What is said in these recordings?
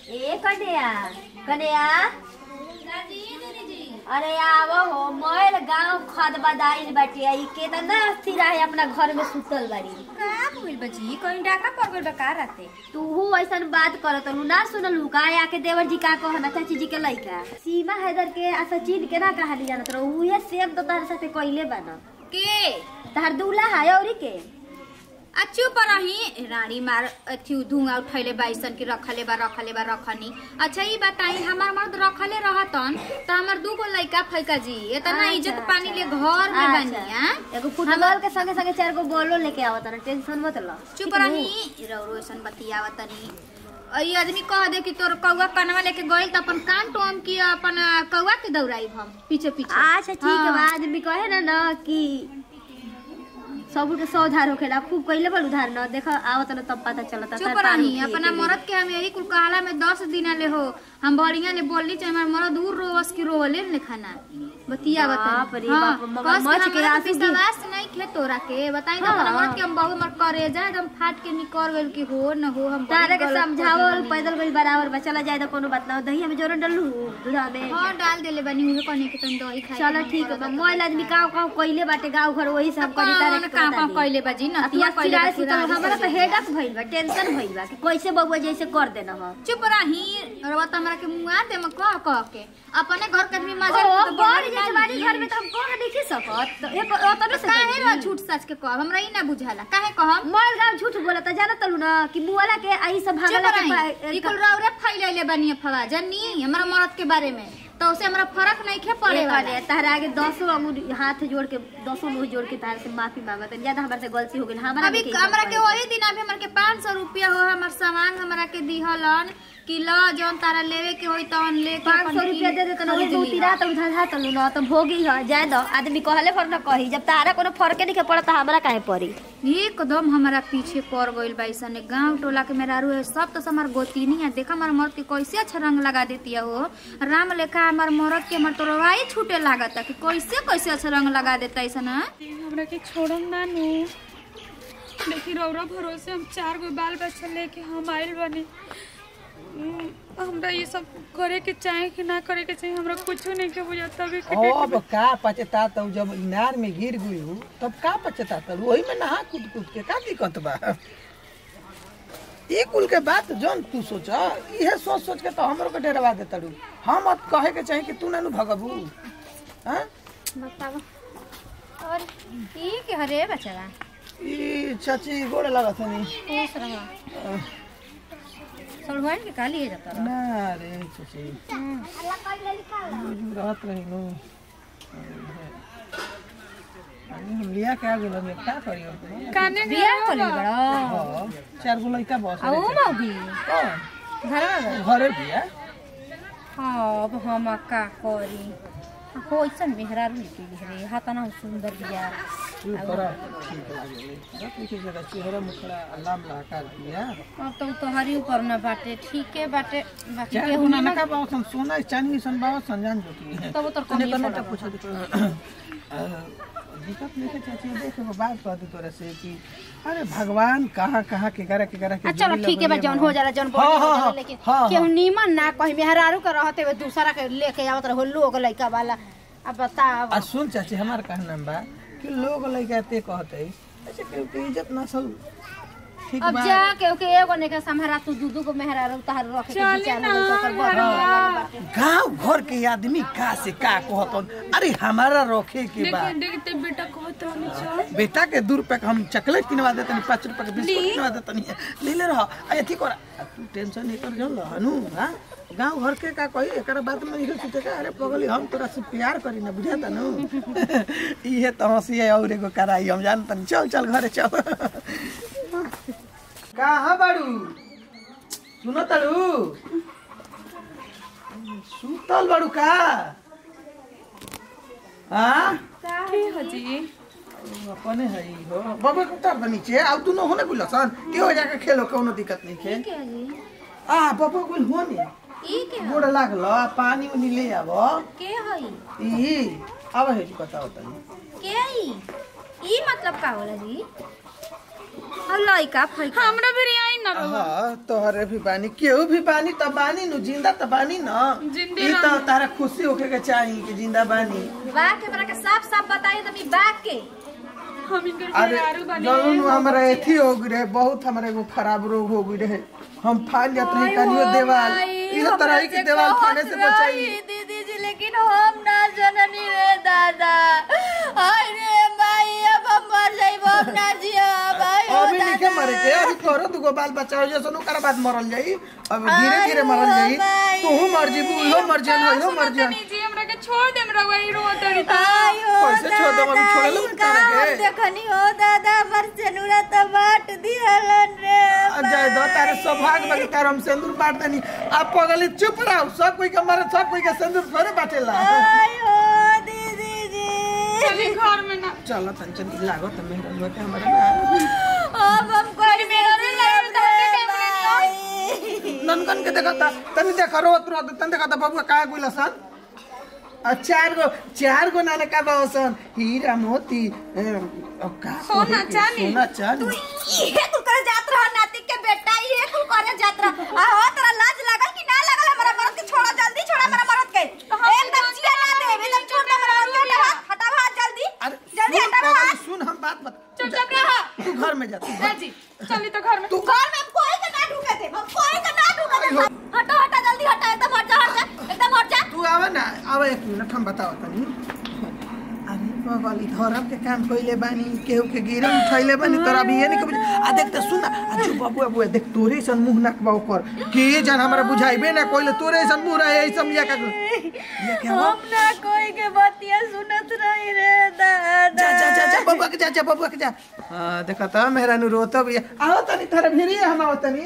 ए कन्या कन्या अरे आवो हो मोर गांव खद बदाइल बाटे आई केतना अस्थिर है अपना घर में सुतल बाड़ी का भइल बजी कहीं डाका पड़ गइल बा का राते तू ऐसन बात करत रहू ना सुनलू का आके देवर जी का कहना चाची जी के लइका सीमा हैदर के आ सचिन के ना कहानी जानत रहू उहे सेम तो तार साथे कइले बाना के तार दूल्हा है औरी के आ चुप रही रानी मार अथी धुआं उठैले बाइसन के रखले बा रखले बा रखनी अच्छा ई बताई हमार मर्द रखले रहतन त हमर दू गो लइका फैका जी एतना अच्छा, इज्जत अच्छा। पानी ले घर में अच्छा। बनिया एगो फुटबॉल के संगे संगे चार गो बॉलो लेके आवत ना टेंशन मत लो चुप रही रौरो ऐसन बतियावतनी ई आदमी कह दे कि तोर कौआ कनवा लेके गइल त अपन कान टोम की अपन कौआ के दौड़ाई हम पीछे पीछे अच्छा ठीक है हाँ। बा आदमी कहे ना ना कि सब के सौ उधार होखेला खूब कइले बड़ उधार न देखो आवत न तब पता चलता चुप रही अपना मरद के हम यही कुल कहाला में दस दिन ले हो हम बढ़िया ले बोलली चाहे हमार मरद दूर रोवस की रोवले ने खाना बतिया बाप रे हाँ, बाप, मगर कस मच के के हमरा आंसू गिर- विश्वास नहीं खे तोरा के बताई ना हाँ। अपना मरद के हम बहु मर करे जाए एकदम फाट के निकर गेल कि हो न हो हम तारे बड़ी के गलत समझावल कर देली। पैदल गई बराबर बा चला जाए तो कोनो बात ना हो दही में जोरन डलू दूधा में हाँ डाल देले बनी उहे कने के तन दही खाई चलो ठीक है मोबाइल आदमी गाँव गाँव कइले बाटे गाँव घर वही सब करी तारे के काम बता काम दी। कइले बाजी न आ तू तिया कइले चिराए बा सुतल पूरा हमरा तो हेडक भइल बा टेंशन भइल बा कि कैसे बबुआ जैसे कर देना हो चुप रही रवा त हमरा के मुआ दे म कह कह के अपने घर के आदमी मजा ओ तो बड़ बड़ी जैसे बाड़ी घर में तो हम कह नहीं सकत तो एक ओतने से काहे कही। रो झूठ सच के कहब हमरा ई ना बुझाला काहे कहब मोर गाँव झूठ बोला तो जाना तलू ना कि मुआला के आई सब चुप भागला के रही पा- ई कुल रौरे फैलैले बनी फवा जन्नी हमरा मरद के बारे में तो उसे हमरा फर्क नहीं खे पड़े एक वाला बार तारा आगे दसों अंगुली हाथ जोड़ के दसों मुंह जोड़ के तारा से माफी मांगत ज्यादा हमारे से गलती हो गई हमारा अभी भी हमरा के वही दिन अभी हमरा के पाँच सौ रुपया हो हमर सामान हमरा के दिहलन कि ल जौन तारा लेवे के होई तौन लेके पाँच अपन सौ रुपया दे देते ना खरीद दू लीहा। तीरा तो उधार हाथ लू ना तो भोगी है जाए दो आदमी कहले पर ना कही जब तारा कोनो फर्क नहीं पड़ता हमरा काहे पड़ी एकदम हमारा पीछे पड़ गइल बा ऐसा गांव टोला के मेहरारू है सब तो हमार गोतीनी है देखा हमार मर्द के कैसे अच्छा रंग लगा देती है वो राम लेखा हमार मर्द के हमार तोरवाई छूटे लागत है कि कैसे कैसे अच्छा रंग लगा देता ऐसा ना हमरा के छोड़म ना नु देखी रौरा भरोसे हम चार गो बाल बच्चा लेके हम आइल बनी हम्म, हमरा ये सब करे के चाहे कि ना करे के चाहे हमरा कुछो नहीं के बुझा तभी के अब का पचता तब जब इनार में गिर गई हूँ तब का पचता तब वही में नहा कूद कूद के का दिक्कत बा ये कुल के बात जौन तू सोच इहे सोच सोच के तो हमरो के डरवा देता रू हम अब कहे के चाहे कि तू ना नु भगबू हाँ बताओ और ई के हरे बचवा ई चाची गोड़ लगत नहीं खुश रहा सलवार के काली है जाता ना रे चाची रोज रहत रही नु अरे हम लिया के आ गेल हम का करी अब काने बियाह कर बड़ा हाँ, चार गो लड़का बस आ ओ मौगी कौन घर में घरे बिया हाँ अब हम का करी हो ऐसा मेहरारू निकली रे हाथना सुंदर बिया तू करा ठीक लागेले रख पीछे जरा चेहरा मुखड़ा लाम लाकार दिया अब तो तोहरी ऊपर न बाटे ठीके बाटे बाकी चार केहू गुना ना नका बाव सन सोना चांदी सन बाव सन जान जो की तब तो तने कमी कने पड़ा तो पूछ दिक्कत नहीं के चाची देख वो बात कह दी तोरे से कि अरे भगवान कहाँ कहाँ के करे के करे के आ, चलो जोड़ी ठीक है बा लगइले जौन बा। हो जाला जौन हाँ, बड़ी हो हाँ, जाला हाँ, लेकिन हाँ, केहू हाँ। नीमन ना कहीं मेहरारू के रहते हुए दूसरा के लेके आवत रहो लोग लइका वाला अब बताओ आ सुन चाची हमार कहना बा कि लोग लइका ते कहते ऐसे केहू के इज्जत नसल ठीक अब बा जा केहू के एगो ने के संभारा तू दू दू को मेहरारू तहार रखे के विचार में तो ओकर बढ़िया लागल बाटे। गांव घर के आदमी का से का कहतन अरे हमारा रखे के बा देखते देखते बेटा कहत रहनी चल बेटा के दू रुपया के हम चॉकलेट किनवा देते नहीं पाँच रुपया के बिस्कुट किनवा देते नहीं ले ले रहा अरे ठीक हो तू टेंशन नहीं कर जाओ हनु हाँ गांव घर के का कही एक बात में इहो सोचे का अरे पगली हम तोरा से प्यार करी ना बुझाता नु इहे तो हंसी है और एगो कराई हम जानता नहीं चल चल घरे चल कहाँ बाड़ू सुनो ताड़ू सुतल बाड़ू का हाँ की हजी अपने है ही हो बाबा के उतार दे नीचे अब तू न होने बुला सन के हो जाके खेलो कोनो दिक्कत नहीं खे के जी आ बाबा कोई होने ई के गोड़ लागल आ, पानी उनी ले आब के हई ई अब है बताओ तनी के ई ई मतलब का होला जी और लइका फइका हमरा भी आई ना रहुआ हाँ तोहरे भी बानी केहू भी बानी त बानी नु जिंदा त बानी न जिंदे ई त तारा खुशी होके के चाही कि जिंदा बानी बा के हमरा के साफ साफ बताई तनी बा के हम इनकर अरे मेहरारू बनी जरूर हमारा एथी हो गई रहे बहुत हमारा एगो खराब रोग हो गई रहे हम फाल जात रही कनियो देवाल इहो तरह के देवाल फाने से बचाई दीदी जी लेकिन हम ना जननी रे दादा हाय रे भाई अब हम मर जाइब हम ना जिया भाई अभी नहीं मरे के अभी तोरो दुगो बाल बच्चा हो जैसे ओकर बाद मरल जाई अब धीरे धीरे मरल जाई तू मर जीबू इहो मर जान इहो मर जान तनी जी हमरा के छोड़ देम रहुआ ई रो तड़ी कैसे छोड़ दो अभी छोड़े लो तारे के देखनी हो दादा मर चनुरा तो बाट दिहलन रे जय दो तारे सौभाग्य बगे तार हम सिंदूर बांट देनी आप पगली चुप रहो सब कोई के मारे सब कोई के सिंदूर थोड़े बाटेला आयो दीदी जी चली घर में ना चलो तन चल लागो त मेहरा हुआ के हमारे ना अब हम कोई मेरा नहीं ननकन के देखा था तनी देखा रो तुरा तन देखा था बबुआ का कोइला सन आ चार गो चार गो नाने का बासन हीरा मोती ए, अब का सोना कहे के? चांदी। सोना चांदी ये तू करे जात रहा नातिक के बेटा ये तू करे जात रहा आ हो तेरा लाज लागल कि ना लागल हमारा मरद के छोड़ा जल्दी छोड़ा हमारा मरद के एकदम जिया ना दे एकदम छोड़ दे हमारा मरद के हाथ हटाओ हाथ जल्दी अरे जल्दी सुन हटाओ पगली, हाथ सुन हम बात बता चुप चाप रहा तू घर में जा तू घर- जी चली तो घर में तू घर में कोई के ना ढूके दे हम कोई के ना ढूके दे हटो हटा जल्दी हटा एकदम हट जा हट जा एकदम हट जा तू आवे ना आवे एक मिनट हम बताओ तनी अरे पगली धरम के काम कइले बानी केहू के गिरम उठैले बानी तोरा अभी ये नहीं कभी आ देख त सुन आ जो बाबू बाबू देख तोरे सन मुंह नक बाऊ कर के जन हमरा बुझाइबे ना कोइले तोरे सन मुंह रहे ऐ समझा का ये क्या हुआ हम ना कोई के बातिया सुनत रही रे दादा जा जा जा जा बबुआ के जा जा बबुआ के जा हां देखा त मेरा नु रोतो भी आओ तनी थारे भिरी हम आओ तनी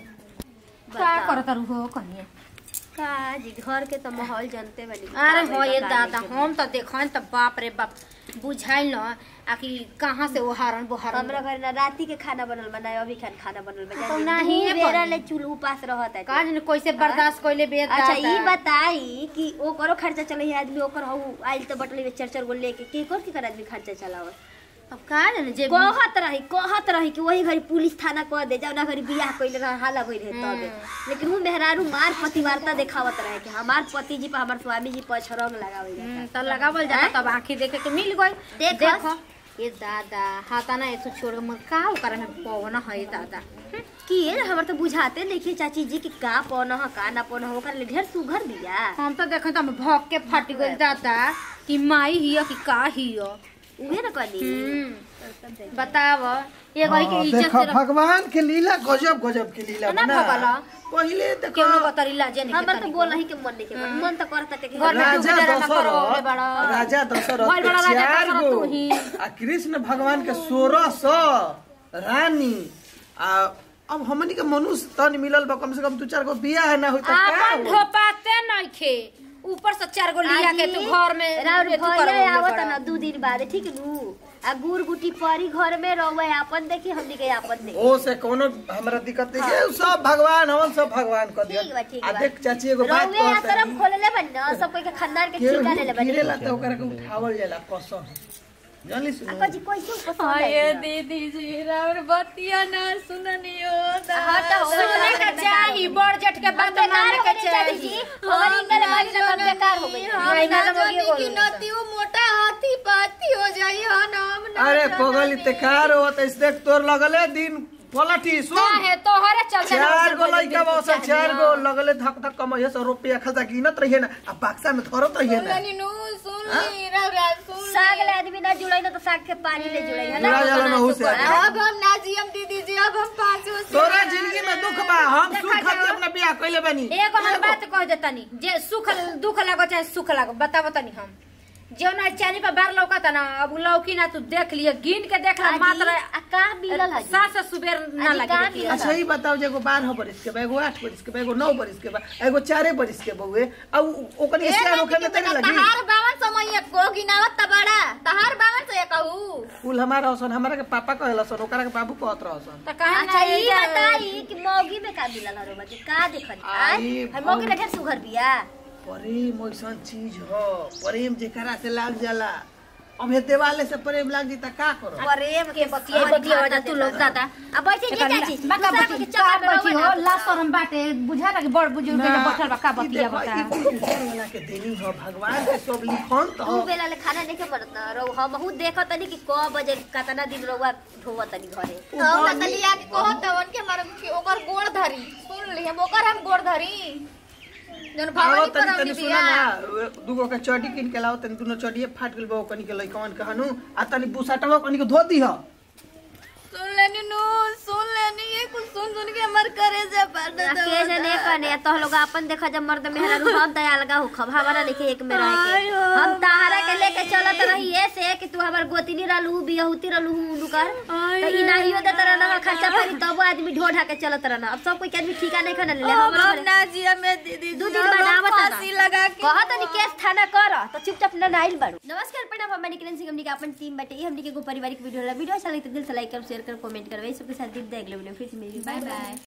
का करत हो कनिए का जी घर के तो माहौल जानते बनी अरे हो ये दादा हम तो देखन त बाप रे बाप बुझाइल न आकि कहाँ से वो हारन बोहारन हमरा घर ना राती के खाना बनल बा ना अभी खान खाना बनल बा तो जानी नाही दू है बेरा बनी। ले चूल्हा उपास रहत है काज ने कैसे बर्दाश्त कइले बे अच्छा दादा। ई बताई कि ओकरो खर्चा चले है आदमी ओकर हऊ आइल तो बटली में चार चार गो लेके के कर के कर आदमी खर्चा चलावत अब का जाने जे कहत रही कहत रही कि वही घड़ी पुलिस थाना कह दे जौना घड़ी बियाह कइले रह हाला गइल रहे तबे लेकिन हूँ मेहरारू मार पतिवार्ता देखावत रहे कि हमार पति जी पर हमार स्वामी जी पर छरंग लगावे हम्म, त लगावल जाता तब आंखी देखे के मिल गई देख। देखो ये दादा हाथा ना ऐसो छोड़ के मर का ओकरा में पवन है दादा कि ये हमर तो बुझाते नहीं चाची जी कि का पौन ह का ना पौन ह ओकर ले ढेर सुघर बिया हम तो देखे तो हम भौक के फट गइल दादा कि माई हिय कि का हिय उहे न कनी हम्म, बताव ये कही के हाँ, इज्जत देखा से रख भगवान के लीला गजब गजब के लीला ना बना भगला। पहिले देखो केहू बतरी लाजे नहीं हमर तो बोल ही के मन नहीं के मन मन तो करता के घर में राजा डूब जरा ना करो, दशरथ ले बड़ा। राजा दशरथ भइल के बड़ा राजा चार दशरथ गो तू ही। आ कृष्ण भगवान के सोलह सौ रानी आ अब हमनी के मनुष्य तन मिलल बा कम से कम दू चार गो बियाह ना होई त का आपन होई? ढोपाते नइखे ऊपर से चार गो लिया के तू घर में राउर तू भैया करवले आवत बड़ा। ना दू दिन बाद ठीक नु आ गुड़ गुटी परी घर में रहुए आपन देखी हमनी के आपन देखी ओ से कोनो हमरा दिक्कत नहीं है सब भगवान हमन सब भगवान कर दिया ठीक बा, ठीक आ बा। देख चाची एगो बात रहुए कहत आश्रम खोलले बन ना सब कोई के खानदान के केहू ठिका ले ले बन गिरेला त ओकरा के उठावल जाला पसंद जानली सुन अक्का जी कैसे पसंद हाय है दीदी जी राउर बतिया ना सुननियो हटा हो सुने के चाही बड़ जेठ के बात माने के चाची जी चाही हमारी इंगल वाली ना तब बेकार हो गई नहीं ना लगे बोल नतियो मोटा हाथी पाती हो जाई हा नाम अरे पगली ते कार हो त इस देख तोर लगले दिन पलटी सुन है तोहरे चलते चार गो लइका बस चार गो लगले धक धक कमैया सौ रुपया खर्चा गिनत रहिए ना आ बक्सा में धरत रहिए ना नु सुन ली राउरा सुन साग ले आदमी ना जुड़ाई ना तो साग के पानी ले जुड़ाई है ना जुड़ा जाला ना हुसे अब हम ना जियम दीदी जी अब हम पाँचों से तोरा जिंदगी में दुख बा हम सुख खातिर अपना बियाह कइले बानी एगो हम बात कह देतनी जे सुख दुख लागो चाहे सुख लागो बताबो तनी हम जो ना चानी पर बार लौकता ना अब उ लौकी ना तू देख लिए गिन के देख ला मात्र आ का मिलल है सास से सुबेर ना आदि लगे का देखिए। मिलल? अच्छा ही बताओ जे एगो बारह बरिस के बा एगो आठ बरिस के बा एगो नौ बरिस के बा एगो चारे बरिस के बउए अब ओकर एशिया रोके में तेरे लगी तहार बावन समय को गिनावत त बड़ा तहार बावन से कहू कुल हमारा हसन हमारा के पापा कहला सन ओकरा के बाबू कहत रहसन त काहे अच्छा ना ई ये बताई कि मौगी में का मिलल हरो बच्चे का देखत आई, आई हम मौगी ले ढेर सुघर बिया प्रेम ऐसन चीज ह प्रेम जेकरा से लाग जाला अब ये देवाले से प्रेम लाग जी त का करो प्रेम के बतिया बतिया हो जा तू लोग दादा अब बैठे जे चाची बका दूसरा बची के का चक्कर में बची रहो हो ना। ला शरम बाटे बुझा ना कि बड़ बुजुर्ग के बैठल बा का ई बतिया देखो, बता ई कुल ऊपर वाला के देनी हो भगवान के सब लिखन तो दू बेला ले खाना नहीं के पड़त ना रहो हम हूं देखत तनी कि क बजे कतना दिन रहुआ ढोवत तनी घरे हम नतलिया के कहत हवन के हमार कि ओकर गोड़ धरी सुन ली हम ओकर हम गोड़ धरी जन आओ भवानी तनी पर तनी हमनी सुना बिया ना दूगो के चड्डी किन के लाओ तनी दुनो चड्डीए फाट गेल बा कनी के लइकवन के हनु आ तनी बुसाटवा कनी के धो दी हो सुन लेनी नु सुन लेनी ये कुछ सुन सुन के हमार करे से पर के जने कने तो लोग अपन देखा जब मर्द मेहरा रू हम दया लगा हो खब हमारा लिखे एक में रह के हम ताहरा के लेके चलत रही ऐसे कि तू हमर गोतिनी रहलू बियहुती रहलू उनु कर तो ई नाहियो दे तरह ना खर्चा पानी तब आदमी ढो ढा के चलत रहना अब सब कोई के आदमी ठीका नहीं खाना ले ले हम हमर ना जिया में दीदी दू दिन बाद आवत ना फांसी लगा के कहत नहीं केस थाना कर तो चुपचाप ना नाइल बाड़ू नमस्कार प्रणाम हम निकलन सिंह हमनी के अपन टीम बाटे ई हमनी के एगो पारिवारिक वीडियो होला वीडियो अच्छा लगे तो दिल से लाइक कर शेयर कर कमेंट करबे सबके साथ दिन देख लेबे फिर से मिली बाय बाय